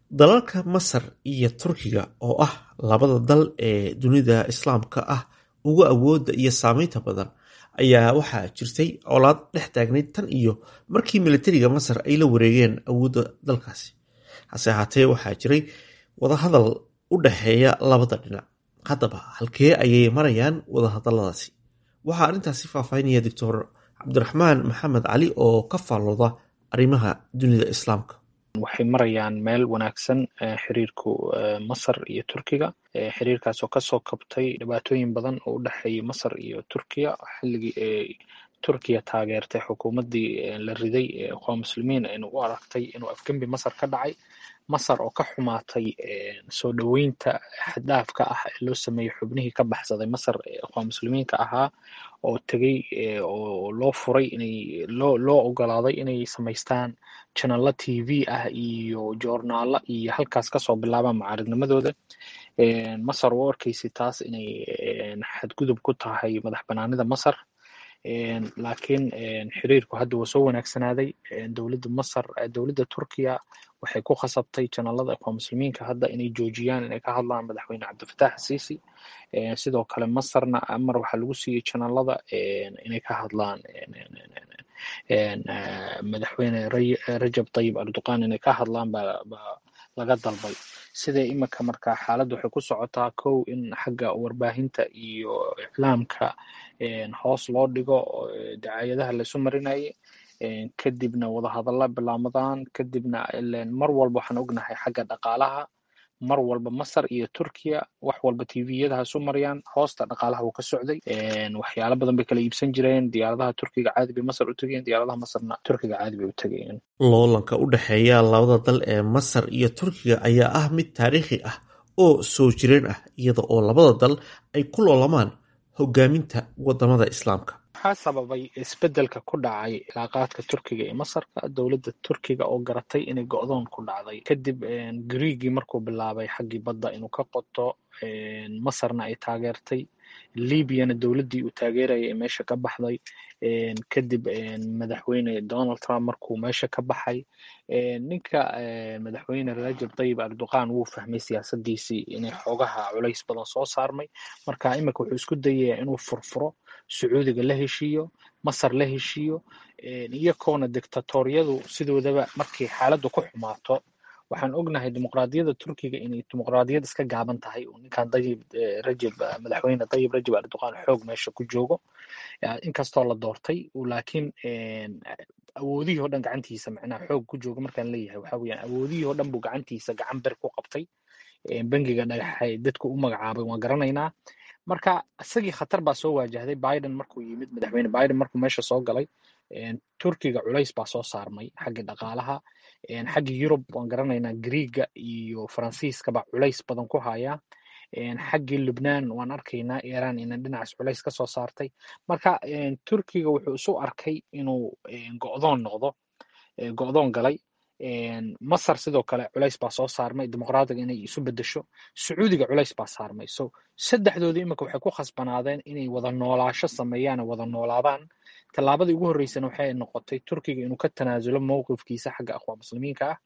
dalalka masar iyo turkiga oo ah labada dal ee dunida islaamka ah ugu awooda iyo saameynta badan ayaa waxaa jirtay colaad dhex taagnayd tan iyo markii militariga masar ay la wareegeen awoodda dalkaasi hase ahaatee waxaa jiray wadahadal u dhexeeya labada dhinac haddaba halkee ayay marayaan wadahadaladaasi waxaa arrintaasi faahfaahinaya doctor cabdiraxmaan maxamed cali oo ka faallooda arrimaha dunida islaamka waxay marayaan meel wanaagsan xiriirku masar iyo turkiga xiriirkaas oo kasoo kabtay dhibaatooyin badan oo u dhexeeyay masar iyo turkiya xilligii ay turkiya taageertay xukuumaddii la riday ee ikhwaan muslimiin aynu u aragtay inuu afgembi masar ka dhacay masar oo ka xumaatay soo dhoweynta xaddaafka ah ee loo sameeyey xubnihii ka baxsaday masar ee ikhwaan muslimiinka ahaa oo tegey oo loo furay inay loo loo ogolaaday inay samaystaan janalo t v ah iyo joornaalo iyo halkaas kasoo bilaabaan mucaaridnimadooda masar u arkaysay taas inay xadgudub ku tahay madax banaanida masar laakiin xiriirku hadda waa soo wanaagsanaaday dowladda masar dowladda turkiya waxay ku khasabtay janalada ikhwaan muslimiinka hadda inay joojiyaan inay ka hadlaan madaxweyne cabdifatax asiisi sidoo kale masarna amar waxaa lagu siiyey janalada inay ka hadlaan madaxweyne rajab tayib erdogan inay ka hadlaan baa laga dalbay sida imika marka xaaladda waxay ku socotaa kow in xagga warbaahinta iyo iclaamka hoos loo dhigo dacaayadaha laysu marinayay kadibna wadahadalla bilaamadaan kadibna mar walba waxaan ognahay xagga dhaqaalaha mar walba masar iyo turkiya wax walba tviyada ha isu mariyaan hoosta dhaqaalaha wuu ka socday waxyaalo badan bay kala iibsan jireen diyaaradaha turkiga caadi bay masar u tegeen diyaaradaha masarna turkiga caadi bay u tegeen loolanka u dhexeeya labada dal ee masar iyo turkiga ayaa ah mid taariikhi ah oo soo jireen ah iyada oo labada dal ay ku loolamaan hogaaminta wadamada islaamka waxaa sababay isbedelka ku dhacay cilaaqaadka turkiga iyo masarka dowladda turkiga oo garatay inay go-doon ku dhacday kadib griigii markuu bilaabay xaggii badda inuu ka qoto masarna ay taageertay libyana dowladdii uu taageerayay ee meesha ka baxday kadib madaxweyne donald trump markuu meesha ka baxay ninka madaxweyne rajab tayib erdogan wuu fahmay siyaasadiisii inay xoogaha culays badan soo saarmay marka imika wuxuu isku dayayaa inuu furfuro sacuudiga la heshiiyo masar la heshiiyo iyakoona dictatoriyadu sidoodaba markay xaaladdu ku xumaato waxaan ognahay dimuqraadiyadda turkiga inay dimuqraadiyad iska gaaban tahay uu ninkan dayib rajab madaxweyne dayib rajab erdogan xoog meesha ku joogo inkastoo la doortay laakiin awoodihii oo dhan gacantiisa macnaha xoog ku jooga markaan leeyahay waxa weeyaan awoodihii oo dhan buu gacantiisa gacan ber ku qabtay bangiga dhagaxay dadku u magacaabay waan garanaynaa marka isagii khatar baa soo waajahday biden markuu yimid madaxweyne biden markuu meesha soo galay turkiga culays baa soo saarmay xaggii dhaqaalaha xaggii yurub waan garanaynaa griiga iyo faransiiska baa culays badan ku haya xaggii lubnaan waan arkaynaa iran ina dhinacaas culays ka soo saartay marka turkiga wuxuu isu arkay inuu go'doon noqdo go'doon galay masar sidoo kale culays baa soo saarmay dimuqraadiga inay isu bedesho sacuudiga culays baa saarmay so saddexdoodii imika waxay ku khasbanaadeen inay wada noolaasho sameeyaan wada noolaadaan tallaabadii ugu horreysana waxay noqotay turkiga inuu ka tanaasulo mowqifkiisa xagga aqwaan muslimiinka ah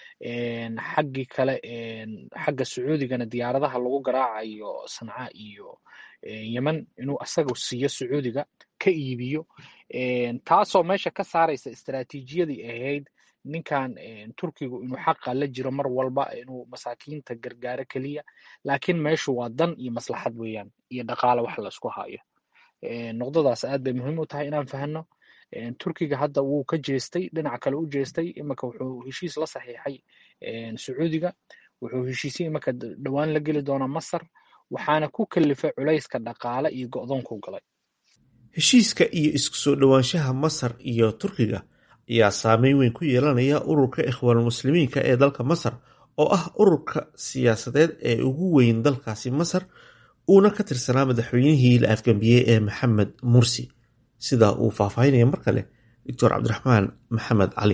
xaggii kale xagga sacuudigana diyaaradaha lagu garaacayo sanca iyo yemen inuu asaga siiyo sacuudiga ka iibiyo taasoo meesha ka saaraysa istaraatiijiyadii ahayd ninkan turkigu inuu xaqa la jiro mar walba inuu masaakiinta gargaaro keliya laakiin meeshu waa dan iyo maslaxad weeyaan iyo dhaqaale wax laisku hayo noqdadaas aad bay muhiim u tahay inaan fahno turkiga hadda wuu ka jeestay dhinac kale u jeestay imika wuxuu heshiis la saxiixay sacuudiga wuxuu heshiisyo imika dhowaan la geli doonaa masar waxaana ku kalifay culayska dhaqaale iyo go'doonku galay heshiiska iyo isku soo dhowaanshaha masar iyo turkiga ayaa saameyn weyn ku yeelanaya ururka ikhwaanulmuslimiinka ee dalka masar oo ah ururka siyaasadeed ee ugu weyn dalkaasi masar uuna ka tirsanaa madaxweynihii la afgambiyey ee maxamed mursi sida uu faahfaahinaya mar kale doctor cabdiraxmaan maxamed cali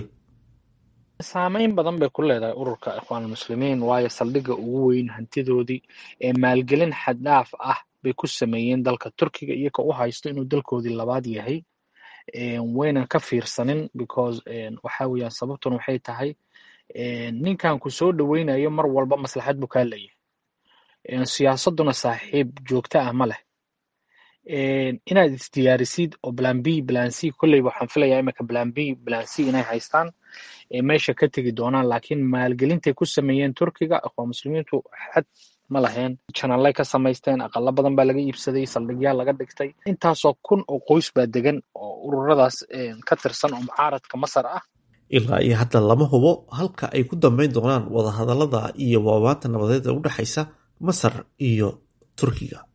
saameyn badan bay ku leedahay ururka ikhwaanulmuslimiin waayo saldhigga ugu weyn hantidoodii ee maalgelin xaddhaaf ah bay ku sameeyeen dalka turkiga iyagoo u haysto inuu dalkoodii labaad yahay waynan ka fiirsanin because waxa weeyaan sababtuna waxay tahay ninkan ku soo dhoweynayo mar walba maslaxad buu kaa leeyahay siyaasaduna saaxiib joogto ah ma leh inaad isdiyaarisid oo plan b plan c kolley waxaan filayaa imika plan b plan c inay haystaan meesha ka tegi doonaan laakiin maalgelintay ku sameeyeen turkiga aqoon muslimiintu xad ma lahayn janalay ka samaysteen aqalo badan baa laga iibsaday saldhigyaal laga dhigtay intaasoo kun oo qoys baa degan oo ururadaas ka tirsan oo mucaaradka masar ah ilaa iyo hadda lama hubo halka ay ku dambeyn doonaan wadahadalada iyo waawaanta nabadeed ee u dhexaysa masar iyo turkiga